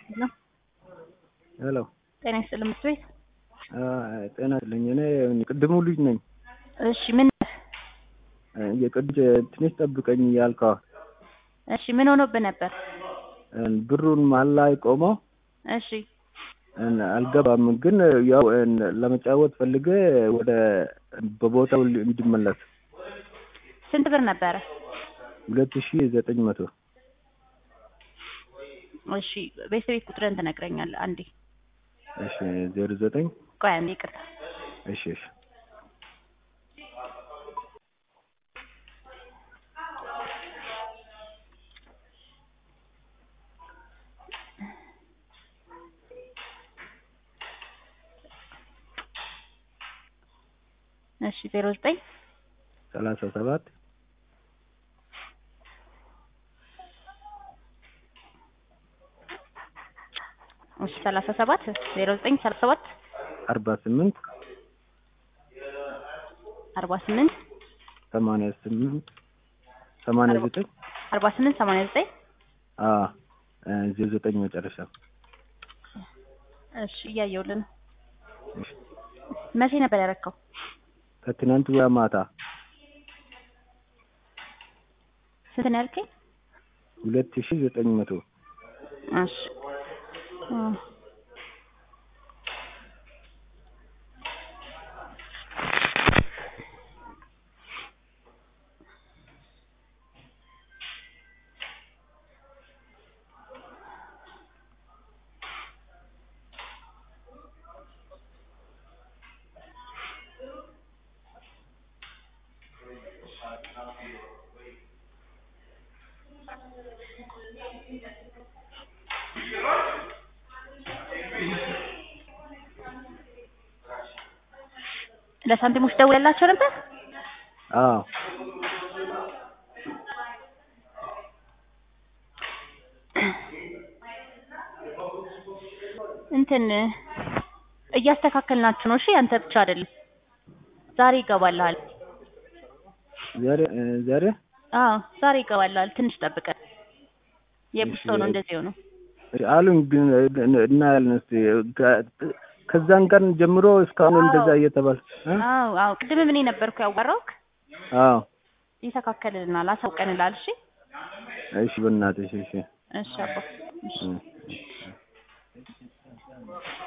ነው። ሄሎ ጤና ይስጥልኝ ምክር ቤት። ጤና ይስጥልኝ። እኔ ቅድሙ ልጅ ነኝ። እሺ ምን የቅድ ትንሽ ጠብቀኝ ያልከዋ እሺ ምን ሆኖብህ ነበር? ብሩን መሀል ላይ ቆመው እሺ አልገባም፣ ግን ያው ለመጫወት ፈልጌ ወደ በቦታው እንዲመለስ ስንት ብር ነበረ? ሁለት ሺ ዘጠኝ መቶ እሺ ቤተሰቤት ቁጥርን ትነግረኛለህ? አንዴ እሺ ዜሮ ዘጠኝ ቆይ አንዴ ይቅርታ። እሺ እሺ እሺ ዜሮ ዘጠኝ ሰላሳ ሰባት እሺ ሰላሳ ሰባት ዜሮ ዘጠኝ ሰላሳ ሰባት አርባ ስምንት አርባ ስምንት ሰማንያ ስምንት ሰማንያ ዘጠኝ አርባ ስምንት ሰማንያ ዘጠኝ አዎ ዜሮ ዘጠኝ መጨረሻ እሺ እያየሁልህ ነው። እሺ መቼ ነበር ያረከው? ከትናንት ወዲያ ማታ ስንት ነው ያልከኝ? ሁለት ሺ ዘጠኝ መቶ እሺ እ ለሳንቲሞች ደውለላቸው ነበር? አዎ እንትን እያስተካከልናችሁ ነው። እሺ አንተ ብቻ አይደለም። ዛሬ ይገባልሃል። ዛሬ ዛሬ አዎ ዛሬ ይገባልሃል። ትንሽ ጠብቀን። የብዙ ሰው ነው እንደዚህ ሆነው። አሉኝ ግን እናያለን እስኪ ከዛን ቀን ጀምሮ እስካሁን እንደዛ እየተባለ እ አዎ አዎ ቅድም እኔ ነበርኩ ያዋራሁክ። አዎ ይስተካከልልናል፣ አሳውቀንልሃል። እሺ እሺ በእናትሽ እሺ እሺ አባ እሺ እ